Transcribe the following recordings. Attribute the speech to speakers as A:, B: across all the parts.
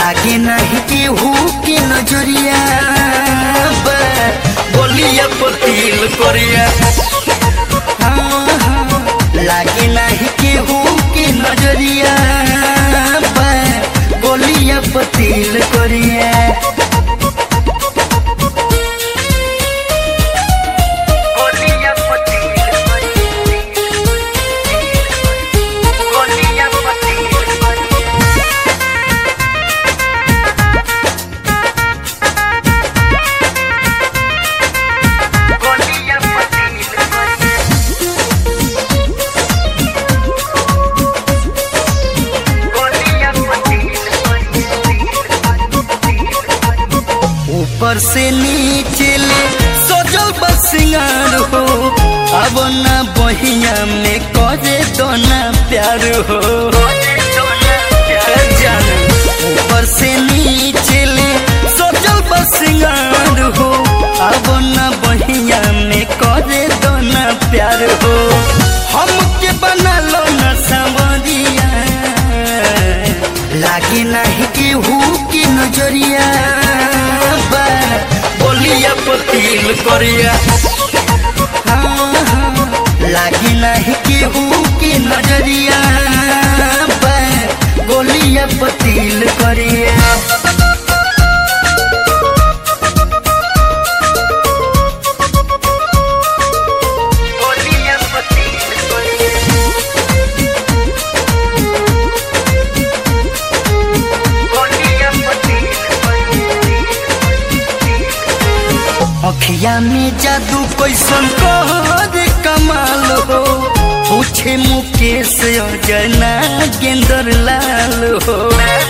A: लागे नहीं केहू के नजरिया बा, बोलिया पतील करिया हाँ, हाँ, लागे नहीं केहू के नजरिया बा, बोलिया पतील करिया बोलिया पतील बोलिया पतील बोलिया पतील बोलिया ऊपर से नीचे ले सजल बसिंगार हो अब न बहिया में करे दोना प्यार हो जान ऊपर से नीचे ले सजल बसिंगार हो अब न बहिया में करे दोना प्यार हो हमके बना लो न सांवरिया लागे नहीं केहू की नजरिया बा, बोलिया पतील करिया हाँ, हाँ, लागे नहीं केहू की नजरिया बा, बोलिया पतील करिया बोलिया पतील करिया अखिया में जादू कैसन कर कमाल हो पूछे मुकेश अजना गेंदर लाल हो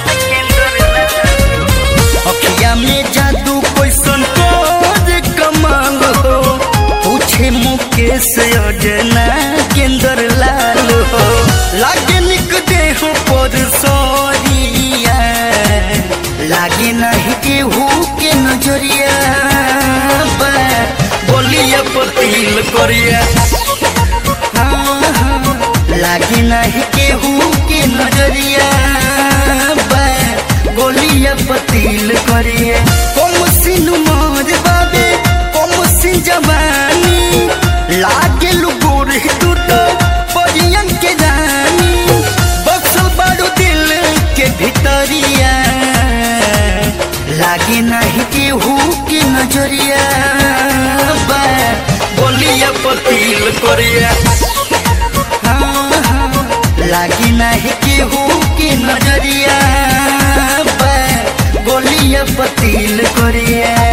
A: अखिया में जादू कैसन कर कमाल हो पूछे मुकेश अजना गेंदर लाल हो लागे निक देह पर सरिया लागे नहीं केहू के नजरिया बा, बोलिया पतील करिया हाँ, हाँ, लागे नहीं केहू के नजरिया बा, बोलिया पतील करिया कम सिन मोर बाबे कम सिन जवानी लागे लुगोर तू तो परियन के जानी बक्सल बाड़ू दिल के भितरिया लागे नहीं केहू के नजरिया बा, बोलिया पतील करिया हाँ, हाँ, लागे नहीं केहू के नजरिया बा, बोलिया पतील करिया